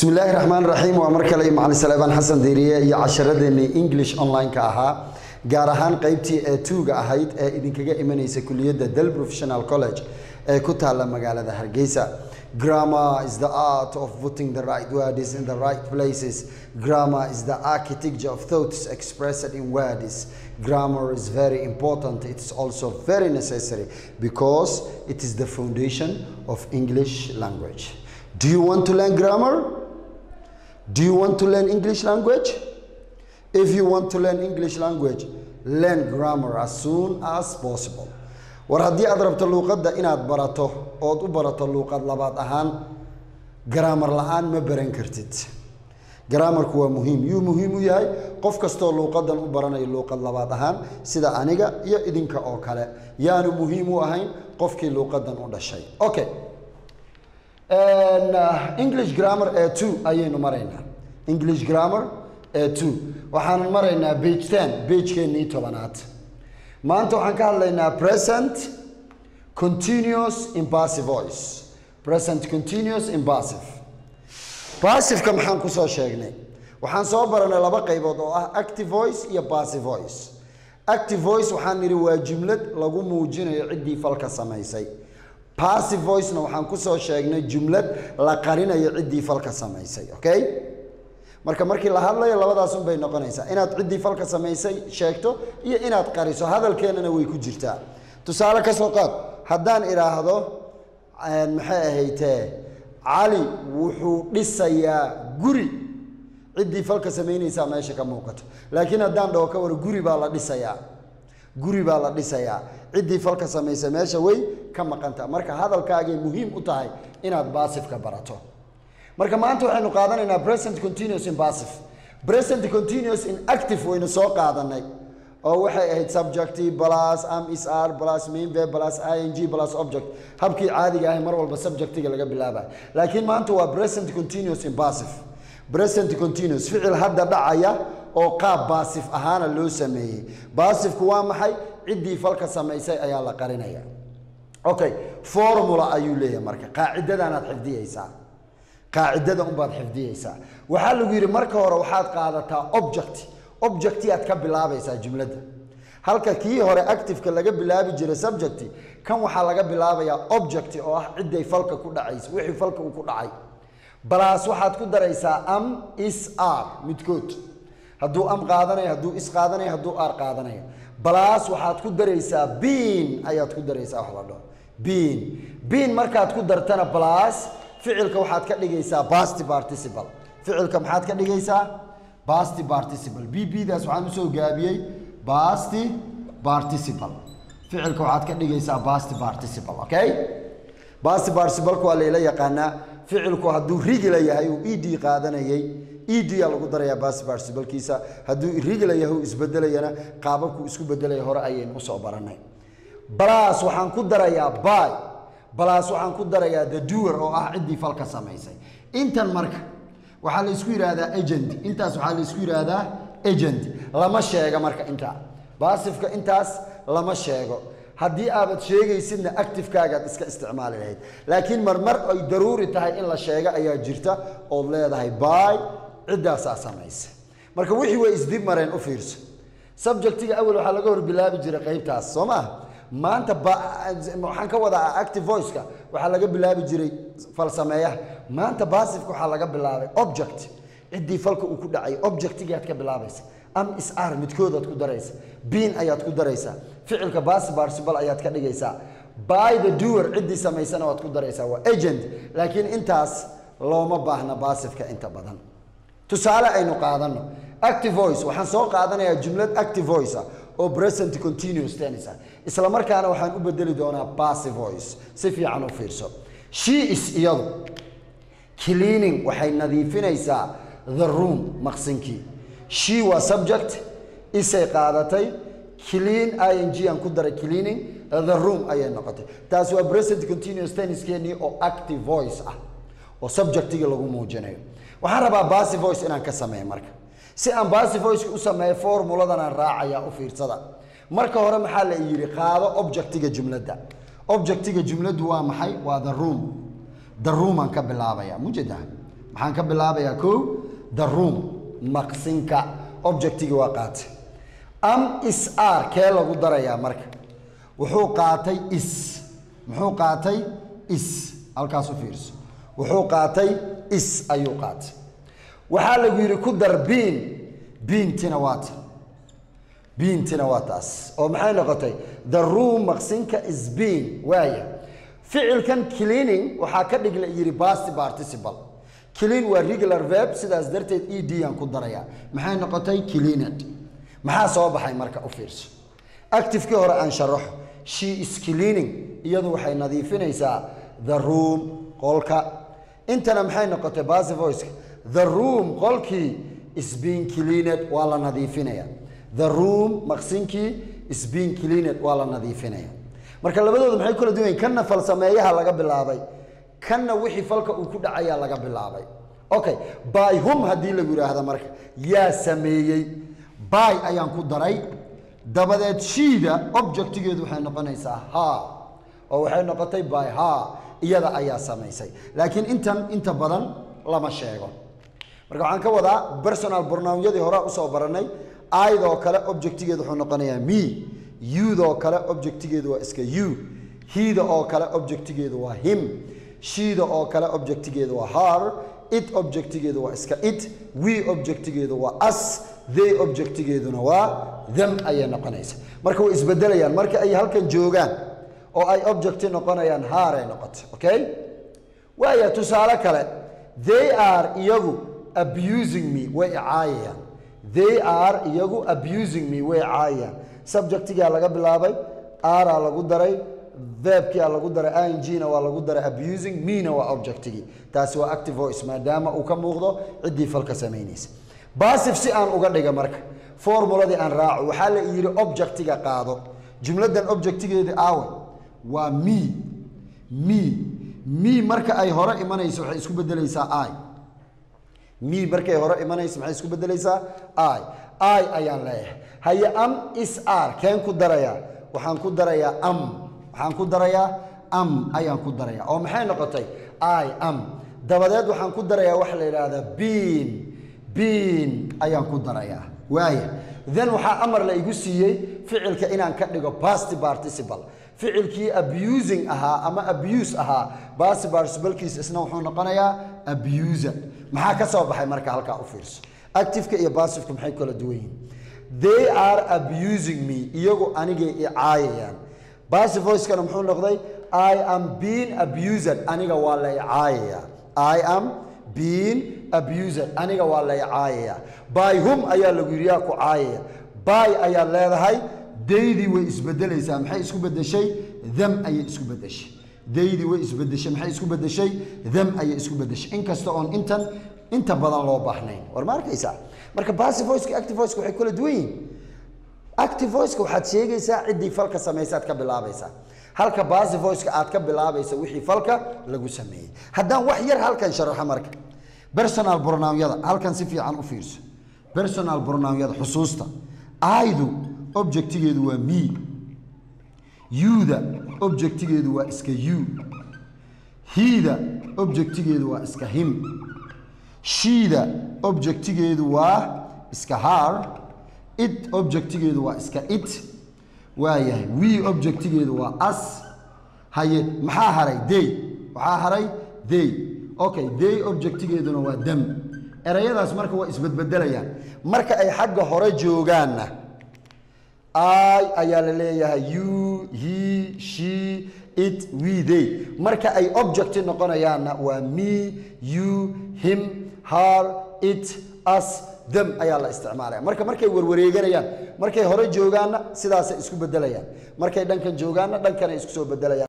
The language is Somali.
bismi illaahi raxmaan raxiim waa mar kale macalin saleebaan xasan diiriye iyo casharadeenii english online-ka ahaa gaar ahaan qeybtii ee tuuga ahayd ee idinkaga imanaysa kuliyadda del professional college ee ku taalla magaalada hargeysa grammar is the art of putting the right words in the right places grammar is the architecture of thoughts expressed in words grammar is very important it's also very necessary because it is the foundation of english language do you want to learn grammar do you want to learn english language if you want to learn english language learn grammar as soon as possible war haddii aad rabto luuqadda inaad barato ood u barato luuqad labaad ahaan garaamar la-aan ma baran kartid garaamarku waa muhiim yuu muhiim u yahay qof kastoo luuqadan u baranayo luuqad labaad ahaan sida aniga iyo idinka oo kale yaanu muhiim u ahayn qofkii luuqadan u dhashay okay english grammar ee two ayaynu maraynaa english grammar ee two waxaanu maraynaa bage ten bagekeenii tobanaad maanta waxaan ka hadlaynaa present continuous impassive voice present continuous impassive passiveka maxaan kusoo sheegnay waxaan soo baranay laba qaybood oo ah active voice iyo passive voice active voice waxaan nidhi waa jumlad lagu muujinayo ciddii falka samaysay passive voicena waxaan kusoo sheegnay jumlad la qarinayo ciddii falka samaysay okay marka markii la hadlayo labadaas un bay noqonaysaa inaad ciddii falka samaysay sheegto iyo inaad qariso hadalkeennana way ku jirtaa tusaale ka soo qaad haddaan idhaahdo maxay ahaytee cali wuxuu dhisayaa guri ciddii falka samaynaysaa meesha ka muuqato laakiin haddaan dhaho ka waro guri baa la dhisayaa guri baa la dhisayaa ciddii falka samaysay meesha way ka maqanta marka hadalkaagay muhiim u tahay inaad baasifka barato marka maanta waxaynu qaadanaynaa present continuous in passive present continuous in active waynu soo qaadanay oo waxay ahayd subjecti plus am is r plus main verb plus ing plus object habkii caadiga ahay mar walba subjectiga laga bilaabay laakiin maanta waa present continuous in passive present continuous ficil hadda dhacaya oo qaab baasif ahaana loo sameeyey baasifku waa maxay ciddii falka samaysay ayaa la qarinaya okay formula ayuu leeyahay marka qaacidadaanaad xifdiyeysaa qaacidada unbaad xifdiyeysaa waxaa lagu yidhi marka hore waxaad qaadataa object objecti aad ka bilaabaysaa jumladda halka kii hore activeka laga bilaabi jiray subjecti kan waxaa laga bilaabayaa objecti oo ah cidday falka ku dhacaysa wixii falka uu ku dhacay balaas waxaad ku daraysaa am is r midkood hadduu am qaadanayo hadduu is qaadanayo hadduu r qaadanayo balaas waxaad ku daraysaa biin ayaad ku daraysaa wax la dhaho biin biin markaad ku dartana balaas ficilka waxaad ka dhigaysaa basti participle ficilka maxaad ka dhigaysaa basti participle b b daas waxaan usoo gaabiyey basti participle ficilka waxaad ka dhigaysaa basti participle okay basti participleka waa layla yaqaanaa ficilku hadduu rigila yahay uu ed qaadanayay ed yaa lagu darayaa basti participlekiisa hadduu rigila yahay uu isbedelayana qaababku isku bedelaya hore ayaynu usoo baranay balaas waxaan ku darayaa by balaas waxaan ku darayaa the doer oo ah ciddii falka samaysay intan marka waxaa la isku yidhaahdaa agent intaas waxaa la isku yidhaahdaa agent lama sheega marka intaa baasifka intaas lama sheego haddii aabad sheegaysidna activekaagaad iska isticmaali lahayd laakiin marmar ay daruuri tahay in la sheego ayaa jirta ood leedahay by ciddaasaa samaysa marka wixii way isdib mareen u fiirso subjectiga awel waxaa laga hor bilaabi jiray qaybtaas soo maaha maanta waxaan ka wadaa active voiceka waxaa laga bilaabi jiray falsameeyaha maanta basifka waxaa laga bilaabay object ciddii falka uu ku dhacay objectigaad ka bilaabaysa am is r midkoodaad ku daraysa biin ayaad ku daraysaa ficilka basi participle ayaad ka dhigaysaa by the doer ciddii samaysana waad ku daraysaa waa agent laakiin intaas looma baahna basifka inta badan tusaale aynu qaadano active voice waxaan soo qaadanayaa jumlad active voice ah oo present continuous tennis ah isla markaana waxaan u bedeli doonaa passive voice si fiican u fiirso she is iyadu cleaning waxay nadiifinaysaa the room maqsinkii she waa subject isay qaadatay clean ing aan ku daray cleaning the room ayay noqotay taasi waa present continuous tenniskeenii oo active voice ah oo subjectiga lagu muujinayo waxaan rabaa passive voice inaan ka sameeyo marka si aan passive voice u sameeyo formuladan aan raacaya u fiirsada marka hore maxaa la yidhi qaado objectiga jumladda objectiga jumladdu waa maxay waa the room the room aan ka bilaabaya mujeeda maxaan ka bilaabayaa kow the room maqsinka objectigii waa qaatay am is r kee lagu darayaa marka wuxuu qaatay is muxuu qaatay is halkaas u fiirso wuxuu qaatay is ayuu qaatay waxaa lagu yidhi ku dar biin biintina waa ta biintina waa taas oo maxay noqotay the room maqsinka is bean waaya ficilkan cleaning waxaa ka dhig la yidhi past participle clean waa regular verb sidaas darteed e d aan ku darayaa maxay noqotay cleaned maxaa soo baxay marka u fiirso activekii hore aan sharaxo she is cleaning iyadu waxay nadiifinaysaa the room qolka intana maxay noqotay passive voice the room qolkii is being cleaned waa la nadiifinaya the room maqsinkii is being cleaned waa la nadiifinaya marka labadooda maxay kula duwan yihiin kanna falsameeyaha laga bilaabay kanna wixii falka uu ku dhacayaa laga bilaabay okay by hum haddii lagu yidhaahda marka yaa sameeyey by ayaan ku daray dabadeed shiida objectigeedu waxay noqonaysaa ha oo waxay noqotay by ha iyada ayaa samaysay laakiin intan inta badan lama sheego marka waxaan ka wadaa personal pronoun-yadii hore usoo baranay aydoo kale objectigeedu wuxuu noqonayaa me udoo kale objectigeedu waa iska u hida oo kale objectigeedu waa him shida oo kale objectigeedu waa har it objectigeedu waa iska it we objectigeedu waa as they objectigeeduna waa them ayay noqonaysa marka way isbedelayaan marka ay halkan joogaan oo ay objecti noqonayaan haaray noqotay okay waaya tusaale kale they are iyagu abusing me way icaayayaan they are iyagu abusing me way caayayaan subjectigaa laga bilaabay araa lagu daray verbkia lagu daray ingna waa lagu daray abusing mena waa objectigii taasi waa active voice maadaama uu ka muuqdo ciddii falka samaynaysa basif si aan uga dhiga marka formuladii aan raaco waxaa la yidhi objectiga qaado jumladan objectigeedii aawe waa me me me marka ay hore imanayso waxay isku bedelaysaa i me markay hore imanayso maxay isku bedelaysaa i i ayaan leeyahay haye am is r keen ku darayaa waxaan ku darayaa am waxaan ku darayaa am ayaan ku darayaa oo maxay noqotay i am dabadeed waxaan ku darayaa waxa la yidhaahdaa bean bean ayaan ku darayaa waaya then waxaa amar la igu siiyey ficilka inaan ka dhigo past participle ficilkii abusing ahaa ama abuse ahaa past participlekiisa isna wuxuu noqonayaa abuser maxaa ka soo baxay marka halkaa u fiirso activeka iyo passiveka maxay kala duwan yihiin they are abusing me iyagu anigay i caayayaan passive voicekana muxuu noqday i am being abused aniga waa la i caayayaa i am being abused aniga waa la i caayayaa by hum ayaa lagu yidhi yaa ku caayaya by ayaad leedahay daydii way isbedelaysaa maxay isku bedeshay them ayay isku bedeshay daydii way isbedeshay maxay isku bedeshay them ayay isku bedeshay inkasta oon intan inta badan loo baahnayn war ma arkaysaa marka passive voiceka active voiceka waxay kala duwan yihiin active voiceka waxaad sheegaysaa ciddii falka samaysaad ka bilaabaysaa halka passive voiceka aad ka bilaabaysa wixii falka lagu sameeyey haddaan wax yar halkan sharaxo marka personal pronoun-yada halkan si fiican u fiirso personal pronoun-yada xusuusta aydu objectigeedu waa me yuda objectigeedu waa iska you hiida objectigeedu waa iska him shiida objectigeedu waa iska har it objectigeedu waa iska it waayahay we objectigeedu waa as haye maxaa haray day waxaa haray day okay day objectigeeduna waa dam erayadaas marka waa isbedbedelayaan marka ay xagga hore joogaanna i ayaa la leeyahay you he she it we they marka ay objecti noqonayaanna waa me you him her it us them ayaa la isticmaalaya marka markay warwareeganayaan markay hore joogaanna sidaasay isku bedelayaan markay dhankan joogaanna dhankanay isku soo bedelayaan